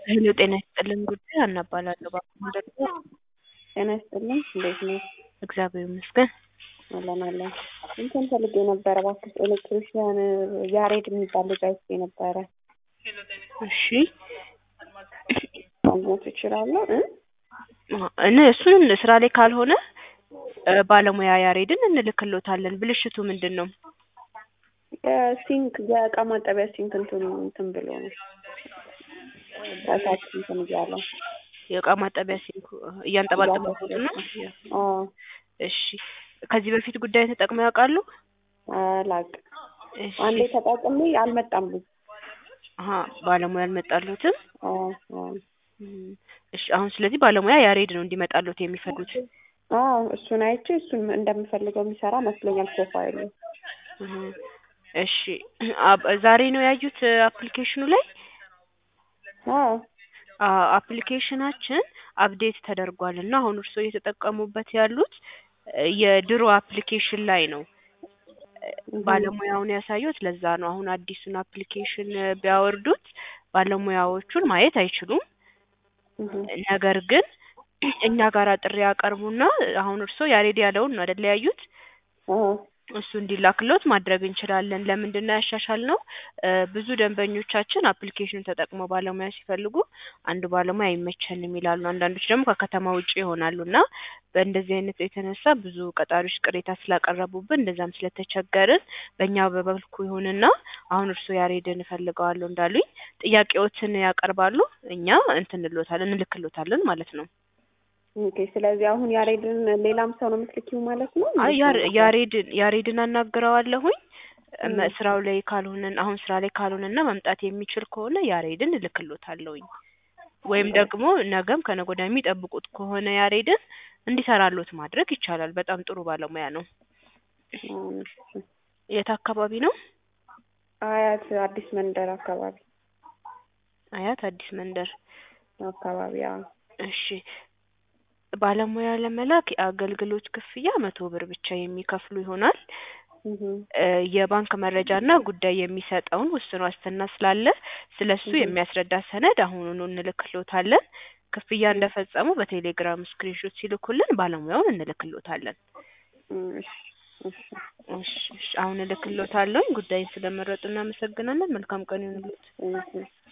ሄሎ ጤና ይስጥልን ጉዳይ ሀና እባላለሁ። እባክዎን ደግሞ ጤና ይስጥልኝ እንዴት ነው? እግዚአብሔር ይመስገን። አለን አለን። እንትን ፈልጌ ነበረ እባክሽ ኤሌክትሪሽያን ያሬድ የሚባል ልጅ አይቼ ነበረ። እሺ ማግኘት እችላለሁ እ እነ እሱን ስራ ላይ ካልሆነ እ ባለሙያ ያሬድን እንልክሎታለን። ብልሽቱ ምንድን ነው? የሲንክ የእቃ ማጠቢያ ሲንክ እንትኑ እንትን ብሎ ነው በታች እንትን እያለ የእቃ ማጠቢያ ሲንኩ እያንጠባጠበበት ነው። አዎ እሺ ከዚህ በፊት ጉዳይ ተጠቅመው ያውቃሉ? አላውቅም። እሺ አንዴ ተጠቅሜ አልመጣም ልጅ አሀ ባለሙያ አልመጣሉትም። አዎ አዎ እም፣ እሺ አሁን ስለዚህ ባለሙያ ያሬድ ነው እንዲመጣሉት የሚፈልጉት። አዎ እሱን አይቼ እሱን እንደምፈልገው የሚሰራ መስሎኛል ፕሮፋይሉ። እህ፣ እሺ አብ- ዛሬ ነው ያዩት አፕሊኬሽኑ ላይ አዎ አ- አፕሊኬሽናችን አፕዴት ተደርጓል እና አሁን እርስዎ እየተጠቀሙበት ያሉት እ የድሮ አፕሊኬሽን ላይ ነው። እ ባለሙያውን ያሳዩት ለዛ ነው። አሁን አዲሱን አፕሊኬሽን ቢያወርዱት ባለሙያዎቹን ማየት አይችሉም። እህ ነገር ግን እኛ ጋር ጥሪ ያቀርቡና አሁን እርስዎ ያሬድ ያለውን ነው አይደል ያዩት? አዎ እሱ እንዲላክሎት ማድረግ እንችላለን። ለምንድን ነው ያሻሻልነው? እ ብዙ ደንበኞቻችን አፕሊኬሽኑን ተጠቅመው ባለሙያ ሲፈልጉ አንድ ባለሙያ አይመቸንም ይላሉ። አንዳንዶች ደግሞ ከከተማ ውጭ ይሆናሉ እና በእንደዚህ አይነት የተነሳ ብዙ ቀጣሪዎች ቅሬታ ስላቀረቡብን እንደዛም ስለተቸገርን በእኛ በበልኩ ይሁንና አሁን እርስዎ ያሬድን እፈልገዋለሁ እንዳሉኝ ጥያቄዎትን ያቀርባሉ። እኛ እንትን እንሎታለን እንልክሎታለን ማለት ነው። ኦኬ ስለዚህ አሁን ያሬድን ሌላም ሰው ነው የምትልኪው ማለት ነው? አይ እንዴት ያር ነው? ያሬድን ያሬድን አናግረዋለሁኝ እም። መ- ስራው ላይ ካልሆነን አሁን ስራ ላይ ካልሆነና መምጣት የሚችል ከሆነ ያሬድን እልክሎታለሁኝ። ወይም ደግሞ ነገም ከነገ ወዲያ የሚጠብቁት ከሆነ ያሬድን እንዲሰራሎት ማድረግ ይቻላል። በጣም ጥሩ ባለሙያ ነው። አዎ፣ እሺ። የት አካባቢ ነው? አያት አዲስ መንደር አካባቢ አያት አዲስ መንደር። አካባቢ አዎ። እሺ ባለሙያ ለመላክ የአገልግሎት ክፍያ መቶ ብር ብቻ የሚከፍሉ ይሆናል። እህ እ የባንክ መረጃና ጉዳይ የሚሰጠውን ውስን ዋስትና ስላለ ስለሱ እህ የሚያስረዳ ሰነድ አሁኑኑ እንልክሎታለን። ክፍያ እንደፈጸሙ በቴሌግራም ስክሪንሾት ሲልኩልን ባለሙያውን እንልክሎታለን። እም፣ እሺ እሺ እሺ እሺ፣ አሁን እልክሎታለሁኝ። ጉዳይን ስለመረጡ እናመሰግናለን። መልካም ቀን ይሁንልዎት። እህ